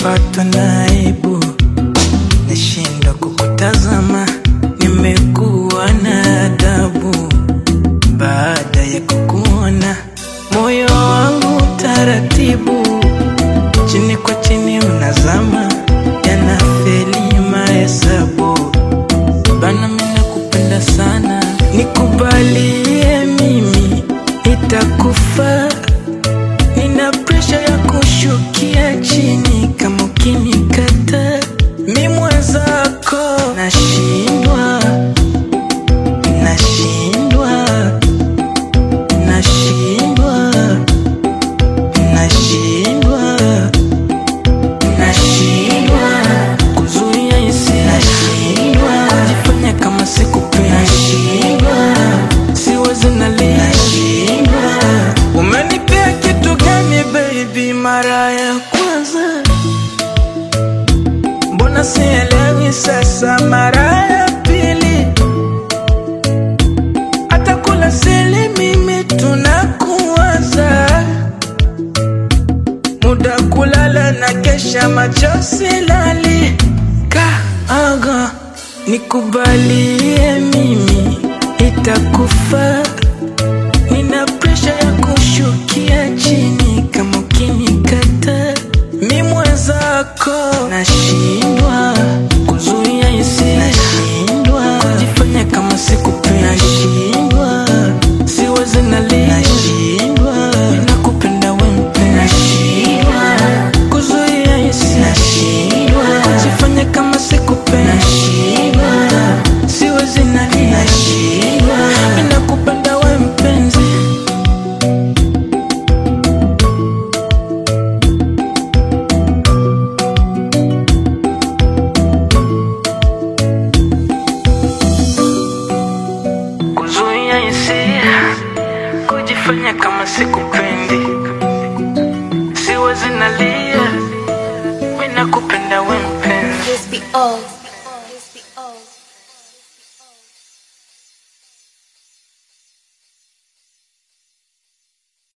nishapatwa na aibu, nashindwa kukutazama, nimekuwa na adabu baada ya kukuona, moyo wangu taratibu, chini kwa chini unazama, yanafeli mahesabu bana, mimi nakupenda sana, nikubalie mimi, itakufa Nina presha ya kushukia chini kama ukinikata mi mwenzako nashindwa nashindwa nashindwa nashindwa nashindwa kuzuia hisia nashindwa kujifanya kama sikupendi nashindwa siwezi nalia nashindwa umenipea kitu gani baby mara ya kwanza mbona sielewi sasa mara ya pili hata kula sili mimi tunakuwaza muda kulala na kesha macho silali kaaga nikubalie mimi itakufa Nina presha ya kushukia chini kama ukinikata mi mwenzako nashindwa kuzuia hisia nashindwa kujifanya kama sikupendi nashindwa siwezi nalia nashindwa nakupenda we mpenzi nashindwa kuzuia hisia nashindwa kujifanya kama sikupendi nashindwa siwezi nalia nashindwa nakupenda we mpenzi kuzuia hisia, kujifanya kama sikupendi, siwezi nalia, mimi nakupenda we mpenzi. Crispy off.